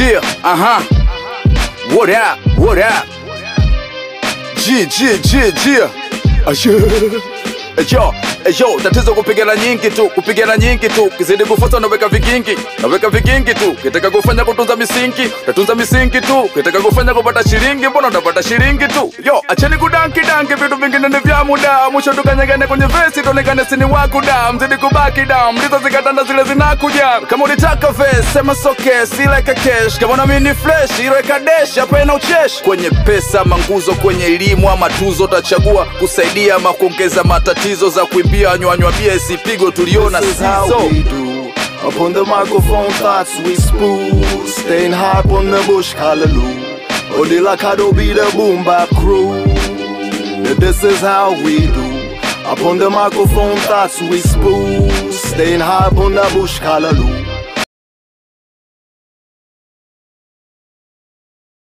Yeah, uh-huh. What up? What up? G, G, G, G. Aye. Ejo, ejo, tatizo kupigana nyingi tu, kupigana nyingi tu, kizidi kufuata naweka vigingi, naweka vigingi tu, kitaka kufanya kutunza misingi, tatunza misingi tu, kitaka kufanya kupata shilingi, mbona utapata shilingi tu. Yo, acheni kudanki danki, vitu vingine ni vya muda, mwisho tukanyagane kwenye vesi, tuonekane sini wakuda, mzidi kubaki da, mlizo zikatanda zile zinakuja. Kama ulitaka vesi, sema soke, si like a cash, kama na mini flash, iweka dash, hapa ina ucheshi. Kwenye pesa, manguzo, kwenye elimu ama tuzo, utachagua kusaidia ama kuongeza matatizo za kuimbia nywanywa bia isipigwe, tuliona This is how sizo. we do. Up on the microphone, thoughts we spew. Staying high up on the bush, hallelujah. Or the Lakado be the boom bap crew. Yeah, This is how we do. Up on the microphone, thoughts we spew. Staying high up on the bush, hallelujah.